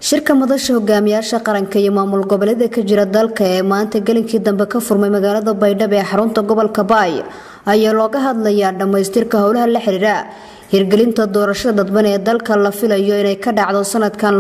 shirka madasha hogaamiyaasha qaranka iyo maamul goboleeda ka jira dalka ee maanta gelinkii dambe ka furmay magaalada baydhabo ee xarunta gobolka baay ayaa looga hadlayaa dhammaystirka howlaha la xiriira hirgelinta doorashada dadban ee dalka la filayo inay ka dhacdo sanadkan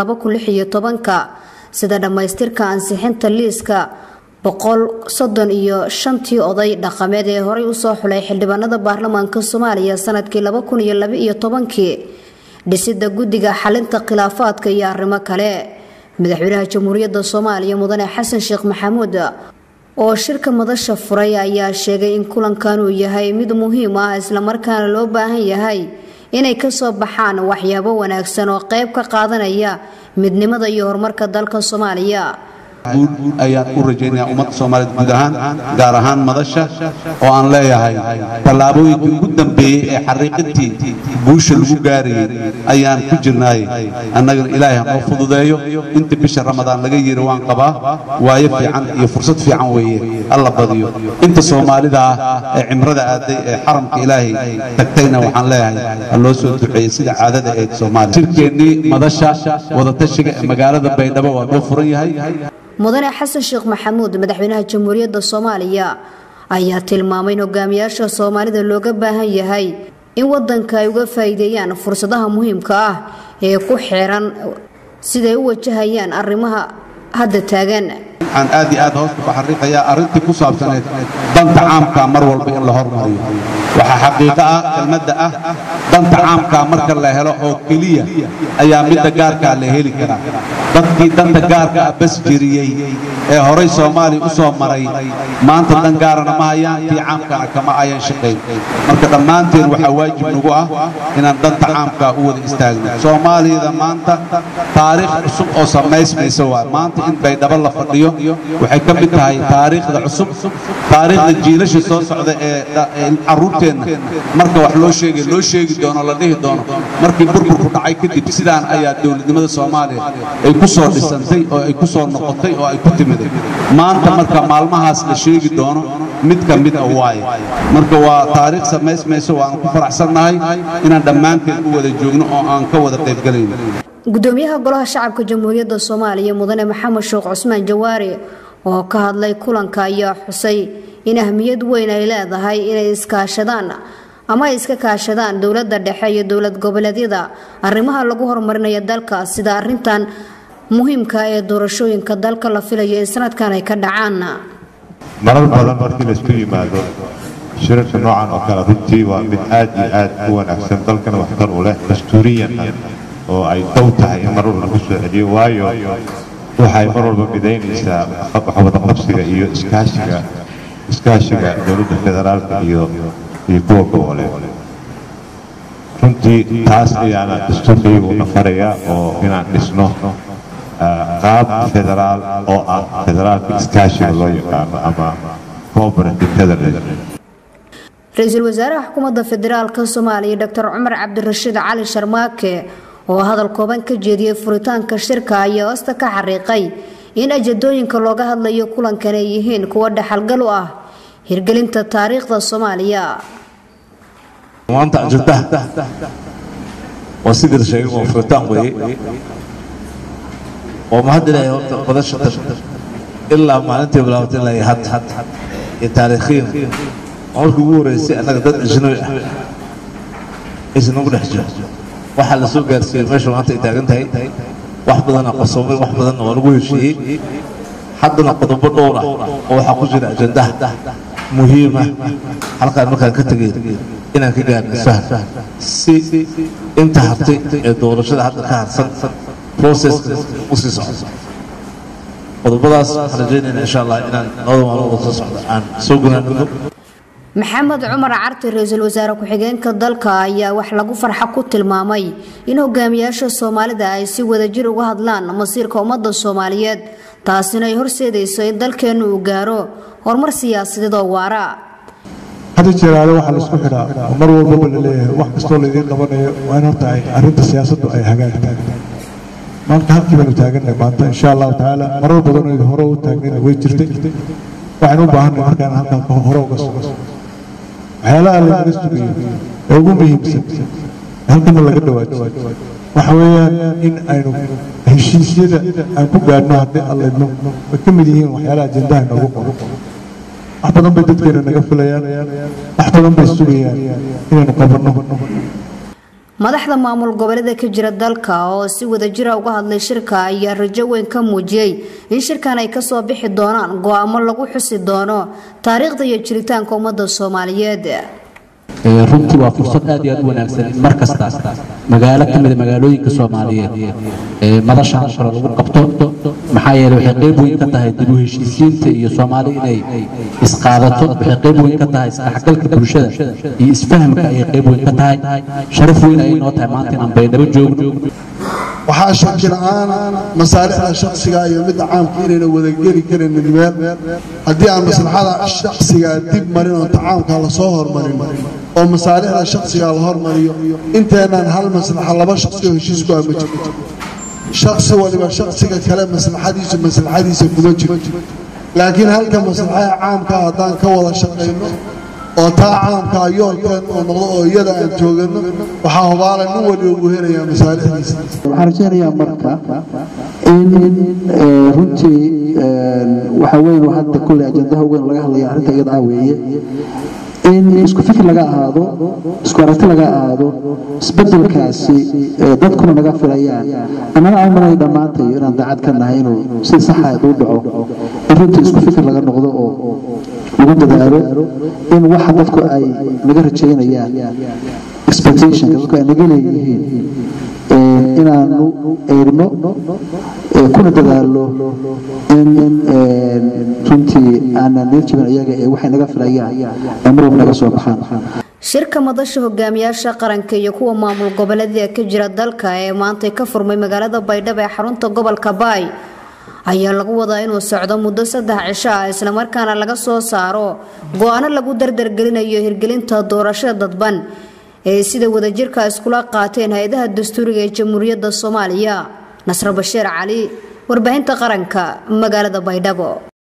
ka sida dhammaystirka ansixinta liiska boqol soddon iyo shantii oday dhaqameed ee horey usoo xulay xildhibaanada baarlamaanka soomaaliya sanadkii laba kun iyo laba iyo tobankii dhisida guddiga xalinta khilaafaadka iyo arrimo kale madaxweynaha jamhuuriyadda soomaaliya mudane xasan sheekh maxamuud oo shirka madasha furay ayaa sheegay in kulankan uu yahay mid muhiim ah islamarkaana loo baahan yahay inay kasoo baxaan waxyaabo wanaagsan oo qayb ka qaadanaya midnimada iyo horumarka dalka soomaaliya guud ayaan u rajaynayaa ummadda soomaaliyeed guud ahaan gaar ahaan madasha oo aan leeyahay tallaabooyinkii ugu dambeeyey ee xariiqintii guusha lagu gaarayay ayaan ku jirnaay annagana ilaahay hanoo fududeeyo inta bisha ramadaan laga yiri waan qabaa waayo fiican iyo fursad fiican weeye alla badiyo inta soomaalida ah ee cimrada aaday ee xaramka ilaahay tagtayna waxaan leeyahay ha loo soo duceeyey sida caadada eed soomaaliya shirkeennii madasha wadatashiga ee magaalada baydhabo waa noo furan yahay mudane xasan sheekh maxamuud madaxweynaha jamhuuriyadda soomaaliya ayaa tilmaamay in hogaamiyaasha soomaalida looga baahan yahay in wadanka ay uga faa'iideeyaan fursadaha muhiimka ah ee ku xiran siday u wajahayaan arrimaha hadda taagan waxaan aad iyo aad hoosta ku xariiqayaa arrintii ku saabsaneed danta caamka mar walba in la hormariyo waxaa xaqiiqo ah kelmadda ah danta caamka marka la helo oo keliya ayaa midda gaarkaa la heli karaa dadkii danta gaarka ah bas jiriyey ee horay soomaaliya u soo maray maanta dan gaarana ma hayaan tii caamkana kama ayan shaqayn marka dhammaanteen waxaa waajib nagu ah inaan danta caamkaa u wada istaagno soomaaliyada maanta taariikh cusub oo samaysmaysa waa maanta in baydhabo la fadhiyo waxay ka mid tahay taariikhda cusub taariikhda jiilasha soo socda ee carruurteenna marka wax loo sheegay loo sheegi doono la dhihi doono markii burburku dhacay kadib sidaan ayaa dowladnimada soomaaliya ay ku soo dhisantay oo ay ku soo noqotay oo ay ku timiday maanta marka maalmahaas la sheegi doono mid ka mid a waaye marka waa taariikh samaysmayso waanu ku faraxsannahay inaan dhammaanteen u wada joogno oo aan ka wada qaybgalayno gudoomiyaha golaha shacabka jamhuuriyadda soomaaliya mudane maxamed sheekh cusmaan jawaari oo ka hadlay kulanka ayaa xusay in ahmiyad weyn ay leedahay inay iskaashadaan ama ay iska kaashadaan dowladda dhexe iyo dowlad goboleedyada arrimaha lagu horumarinayo dalka sida arintan muhiimka ee doorashooyinka dalka la filayo in sanadkan ay ka dhacaan marar badan markii laisku yimaado shirarka noocan oo kale runtii waa mid aad iyo aad u wanaagsan dalkana waxtar u leh dastuuriyan oo ay dow tahay in mar walba lagu soo celiyo waayo waxay mar walba midaynaysaa waxwadaqabsiga iyo iskaashiga iskaashiga dowladda federaalka iyo iyo kuwa goboleed runtii taas ayaana dastuurkaygu na faraya oo inaan dhisno qaab federaal oo ah federaalka iskaashiga loo yaqaano ama cooperative federalism ra-iisul wasaaraha xukuumadda federaalka soomaaliya doctor cumar cabdirashiid cali sharmaake oo hadal kooban ka jeediyey furitaanka shirka ayaa hoosta ka xariiqay in ajadooyinka looga hadlayo kulankan ay yihiin kuwa dhaxalgal u ah hirgelinta taariikhda soomaaliya maanta ajandaha waa sidii la sheegay waa furitaan weeye oo mahad ilaahay horta badasha tan ilaa maalintii bilaabatay ilaa iyo had iyo taariikhiyan markii ugu horeysay annaga dad ajnabi ah aysan ugu dhex jiro waxaa la soo gaarsiiyey meesha maanta ay taagan tahay wax badan aqosoomay wax badanna waa lagu heshiiyey haddana qodobo dhowr ah oo waxaa ku jira ajandaha muhiima halkaan markaan ka tegay inaan ka gaarno faham si inta hartay ee doorashada hadda ka harsan processka u sii socdo qodobadaas waxaan rajaynayna insha allah inaan labada maalmood soo socda aan soo gunaanado maxamed cumar carti ra-iisul wasaare ku-xigeenka dalka ayaa wax lagu farxa ku tilmaamay in hogaamiyaasha soomaalida ay si wadajir uga hadlaan masiirka ummadda soomaaliyeed taasina ay horseedayso in dalkeennu uu gaaro horumar siyaasadeed oo waara hadda jeeraale waxaa laisku xidhaa oo mar walbaba la leeyahay wax kastoo laydiin qabanayo waa in horta ay arrinta siyaasaddu ay hagaagtaan maanta halkii baanu taagannahay maanta insha allahu tacaala marar badan oo hore u taagnayna way jirtay waxaynu u baahannahay markaan halkan hore uga sugo waxyaalaha lagaga sugayo ee ugu muhiimsan halkana laga dhawaajiyo waxa weeyaan in aynu heshiisyada aan ku gaadhno haddii allaydno way ka mid yihiin waxyaalaha ajendaha noogu qoro wax badan bay dadkeena naga filayaan wax badan bay sugayaan inaynu qabanno madaxda maamul goboleeda ka jira dalka oo si wadajira uga hadlay shirka ayaa rajo weyn ka muujiyey in shirkan ay kasoo bixi doonaan go-aamo lagu xusi doono taariikhda iyo jiritaanka ummadda soomaaliyeed runtii waa fursad aad iyo aad u wanaagsan in mar kasta magaalo ka mida magaalooyinka soomaaliyeed ee madashaan kale lagu qabto maxaa yeele waxay qayb weyn ka tahay dib u heshiisiinta iyo soomaali inay isqaadato waxay qayb weyn ka tahay isdhexgalka bulshada iyo isfahamka ayay qayb weyn ka tahay sharaf weyn ayay noo tahay maanta inaan baydhabo joogno waxaa shaki la-aan masaalixda shaksiga iyo midda caamka inayna wadageli karaynin meel haddii aan maslaxada shaksigaa dib marin oo tacaamka lasoo hormarin oo masaalixda shaksiga la hormariyo inteenaan hal maslaxa laba shaksi oo heshiisku ama jirto shaksi waliba shaksiga kale maslaxadiisu maslaxadiisa kuma jiro laakiin halka maslaxada caamka haddaan ka wada shaqayno oo taa caamkaa yoolkeen oo noqdo oo iyada aan joogano waxaa hubaala nin waliba uu helayaa masaalixdiisa waxaan rajaynayaa marka in runtii waxa weyn hadda kulley ajandaha weyn laga hadlaya arrinta iyada ah weeye in isku fikir laga ahaado isku aragti laga ahaado isbedelkaasi dadkuna naga filayaan annana aan malay dhammaantayo inaan daacad ka nahay inuu si saxa u dhaco in runtii isku fikir laga noqdo oo lagu dadaalo in waxa dadku ay naga rajaynayaan expectationka dadku ay naga leeyihiin inaanu eerno kuna dadaalo in runtii aanan neel jibin iyaga ee waxay naga filayaan ay mar walba naga soo baxaan shirka madasha hogaamiyaasha qaranka iyo kuwa maamul goboleedka ka jira dalka ee maantay ka furmay magaalada baydhabo ee xarunta gobolka baay ayaa lagu wadaa inuu socdo muddo saddex cisho ah islamarkaana laga soo saaro go-aano lagu dardargelinayo hirgelinta doorashada dadban ee sida wadajirka iskula qaateen hay-adaha dastuuriga ee jamhuuriyadda soomaaliya nasro bashiir cali warbaahinta qaranka magaalada baydhabo